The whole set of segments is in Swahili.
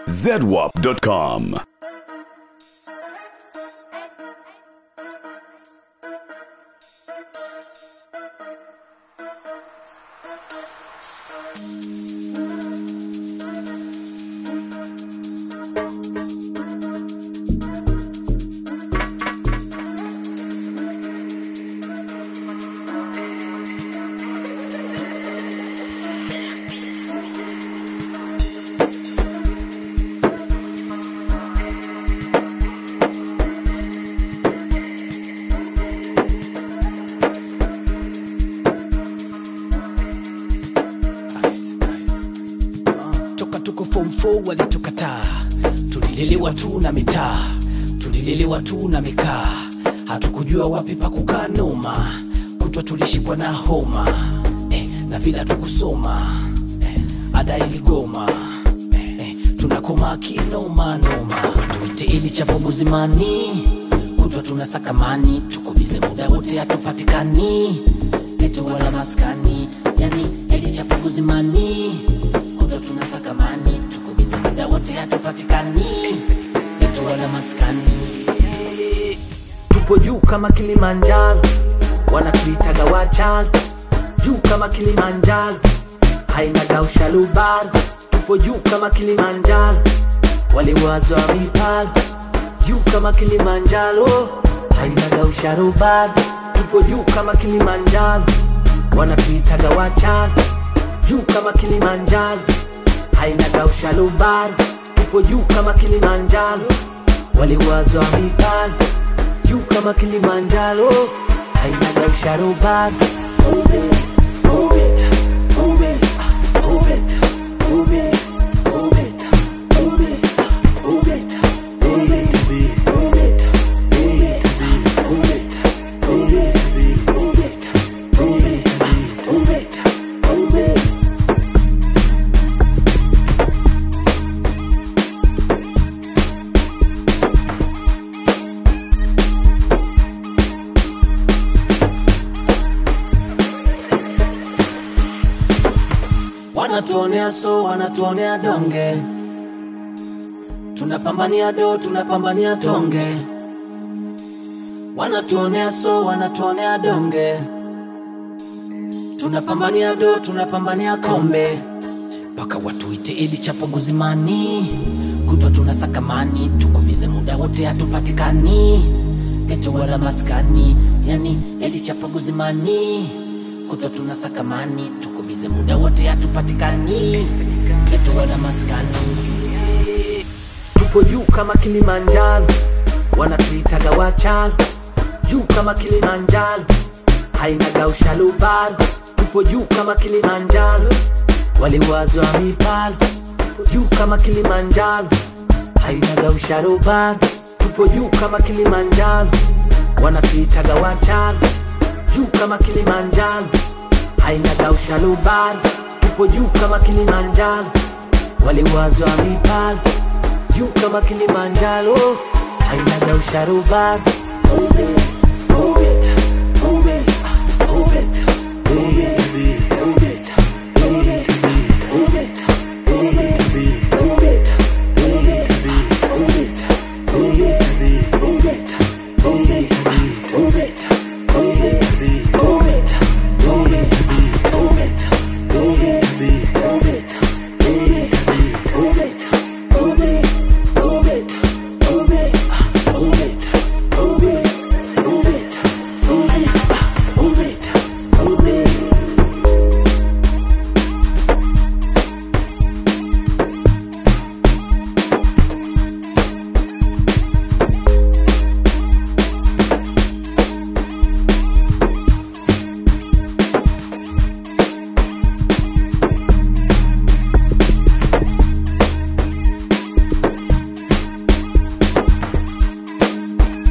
zedwap.com. toka tuko form 4 walitukataa tulilelewa tu na mitaa tulilelewa tu na mikaa hatukujua wapi pa kukaa noma kutwa tulishikwa na homa eh, na vila tukusoma eh, ada iligoma eh, eh, tunakoma kinoma noma tuite ili cha buguzimani kutwa tunasakamani tukubize muda wote hatupatikani etu wala maskani yani ili cha buguzimani kutwa tunasakamani tukubize muda wote hatupatikani etu wala maskani tupo juu kama Kilimanjaro, wanatuitaga wachaga juu kama Kilimanjaro, hainaga ushalubar. Tupo juu kama Kilimanjaro, waliwazo wa mipago juu kama Kilimanjaro, hainaga ushalubar. Tupo juu kama Kilimanjaro, wanatuitaga wachaga juu kama Kilimanjaro, hainaga ushalubar. Tupo juu kama Kilimanjaro, waliwazo wa mipago juu kama Kilimanjaro, hainaga usharubani. wanatuonea so wanatuonea donge tunapambania do tunapambania tonge wanatuonea so wanatuonea donge tunapambania do tunapambania kombe mpaka watuite ili chapo guzimani kutwa tunasakamani tukubize muda wote hatupatikani geto wala maskani yani eli chapo guzimani kutwa tunasakamani tukubize muda wote hatupatikani geto wala maskani tupo juu kama Kilimanjaro, wanatuitaga wachaga juu kama Kilimanjaro, hainaga ushalubar. Tupo juu kama Kilimanjaro, waliwazo wa mipago juu kama Kilimanjaro, hainaga ushalubar. Tupo juu kama Kilimanjaro, wanatuitaga wachaga juu kama Kilimanjaro, hainaga ushalubar. Tupo juu kama Kilimanjaro, waliwazo wa mipago juu kama Kilimanjaro, hainaga usharubani.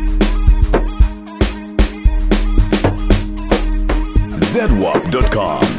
zedwap.com.